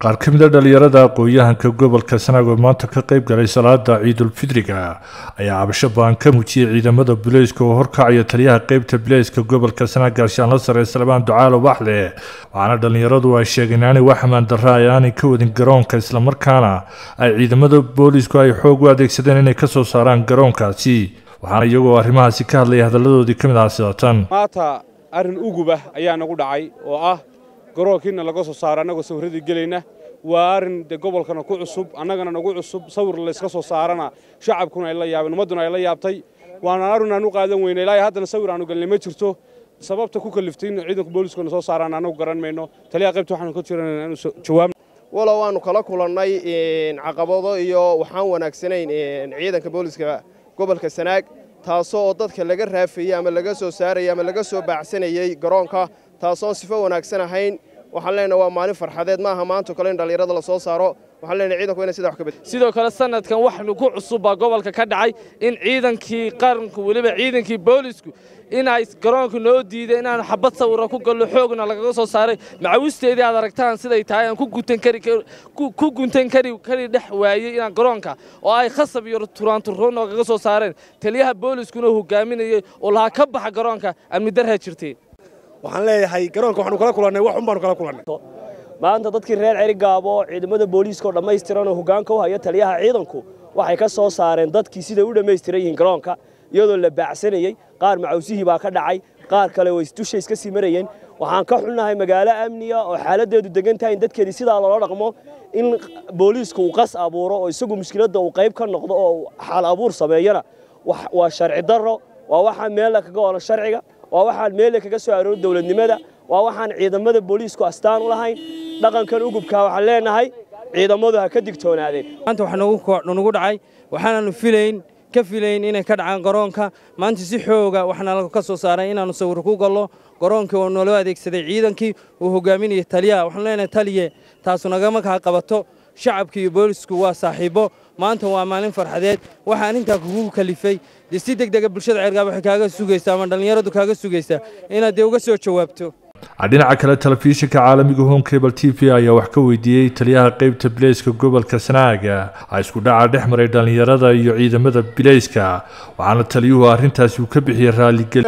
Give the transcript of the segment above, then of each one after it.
qaar ka mid a dhalinyarada aqoon-yahanka gobolka sanaag oo maanta ka qayb galay salaada ciidulfidriga ayaa cabasho baan ka muujiyey ciidamada bileyska oo horkacaya taliyaha qeybta bileyska gobolka sanaag gaashaanla sare salmaan ducaalo baxle waxaana dhalinyaradu ay sheegeen inaanay wax amaan darra ay aanay ka wadin garoonka islamarkaana ay ciidamada boolisku ay xoog u adeegsadeen inay kasoo saaraan garoonkaasi waxaana iyagoo arrimahaasi ka hadlaya hadaladoodii ka mid aha sidatan maanta arrin ugubah ayaa nagu dhacay oo ah garoonkiina laga soo saaro annagoo sawirradii gelayna waa arrin de gobolkana ku cusub annagana nagu cusub sawir layska soo saarana shacabkuna ay la yaabeen ummadduna ay la yaabtay waana arrin aan u qaadan weyna ilaa haddana sawir aanu galnay ma jirto sababta ku kaliftay in ciidanka booliskuna soo saaraan annagu garan mayno taliyaha qaybta waxaanu ka jiran inaanu jawaab walow waannu kala kulannay caqabado iyo waxaan wanaagsanayn ciidanka booliska gobolka sanaag taasoo oo dadka laga raafayey ama laga soo saarayay ama laga soo baacsanayey garoonka taasoon sifo wanaagsan ahayn waxaan leenahay waa maalin farxadeed maaha maanto kale in dhallinyarada la soo saaro waxaan leenahay ciidanku inay sidaa wax ka bed sidoo kale sanadkan waxnu ku cusub baa gobolka ka dhacay in ciidankii qaranku weliba ciidankii boolisku in ay garoonka noo diiday inaanu xabad sawira ku gallo xoogna lagaga soo saaray macawisteedii aad aragtaan siday tahay aan ku guntan kari ku guntan kari kari dhex waayey inaan garoonka oo ay khasab iyo turaanturro noogaga soo saareen taliyaha booliskuna hogaaminayay oo lahaa ka baxa garoonka amni darha jirtay waxaan leeyahay garoonka waxaanu kala kulannay wax un baanu kala kulannay maanta dadkii reer cerigaabo ciidamada booliiska oo dhammaystiran oo hoggaanka u haya taliyaha ciidanku waxay ka soo saareen dadkii siday u dhammaystiran yihiin garoonka iyadoo la baacsanayey qaar macawsihii baa ka dhacay qaar kale way dusha iska sii marayeen waxaan ka xunnahay magaalo amniga oo xaaladdeedu degan tahay in dadkeedii sidaa loola dhaqmo in booliisku uu qas abuuro oo isagu mushkiladda uu qayb ka noqdo oo xaal abuur sameeyana waa sharci darro waa waxaan meella kaga olan sharciga waa waxaan meelle kaga soo aroori dowladnimada waa waxaan ciidamada booliisku astaan u lahayn dhaqankan ugubkaa waxaan leenahay ciidamadu ha ka digtoonaadeen maanta wax nagu dhacay waxaanaanu filayn ka filayn inay ka dhacaan garoonka maanta si xooga waxaana ka soo saaray inaannu sawir ku gallo garoonkii oo naloo adeegsaday ciidankii uu hogaaminaya taliyaha waxaanu leenahay taliye taasu nagama kaa qabato shacabka iyo boolisku waa saaxiibbo maanta waa maalin farxadeed waxaa arrintaa kugu kalifay dee si deg dega bulshada ceergaab waxay kaaga sugaysaa ama dhallinyaradu kaaga sugaysaa inaad dee uga soo jawaabto dhinaca kale telefishinka caalamiga home cable t v ayaa wax ka weydiiyey taliyaha qeybta bileyska gobolka sanaaga a isku dhaca dhex maray dhallinyarada iyo ciidamada bileyska waxaana taliyuhu arrintaasi uu ka bixiyey raalligeli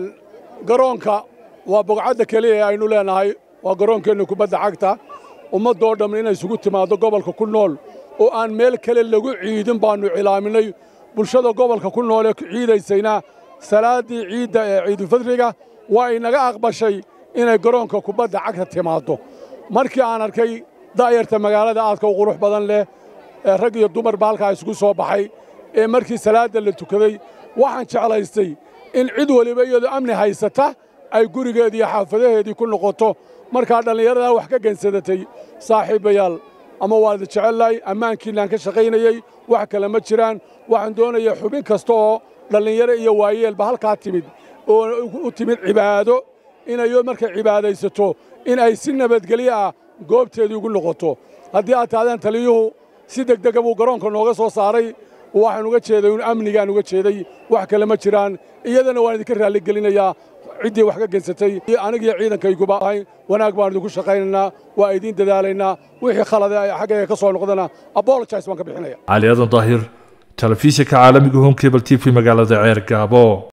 garoonka waa bogcadda keliya ee aynu leenahay waa garoonkeenna kubadda cagta ummaddoo dhammi inay isugu timaaddo gobolka ku nool oo aan meel kale lagu ciidin baannu cilaaminay bulshada gobolka ku nool ee ciidaysayna salaaddii ciidda ee ciidulfadriga waa inaga aqbashay inay garoonka kubadda cagta timaaddo markii aan arkay da'yarta magaalada aadka u qurux badan leh ee rag iyo dumarba halkaa isugu soo baxay ee markii salaadda la tukaday waxaan jeclaystay in cid weliba iyadoo amni haysata ay gurigeedii iyo xaafadaheedii ku noqoto markaa dhallinyaradaa wax ka gensadatay saaxiibayaal ama waad jecellahay ammaankiinaan ka shaqaynayey wax kale ma jiraan waxaan doonayaa xubin kasta oo dhallinyaro iyo waayeelba halkaa timid oo u timid cibaado inayo markay cibaadaysato in ay si nabadgelyo ah goobteedii ugu noqoto haddii aad tahdeen taliyuhu si degdega buu garoonka nooga soo saaray waxaan uga jeeday un amnigaan uga jeeday wax kale ma jiraan iyadana waan idinka raalligelinayaa ciddii wax ka gensatay anigiyo ciidankayguba ahayn wanaag baan idinku shaqaynaynaa waa idiin dadaalaynaa wixii khalade xaggayga ka soo noqdana abologise baan ka bixinaya cali adan daahir telefishinka caalamiga home cable t v magaalada ceer gaabo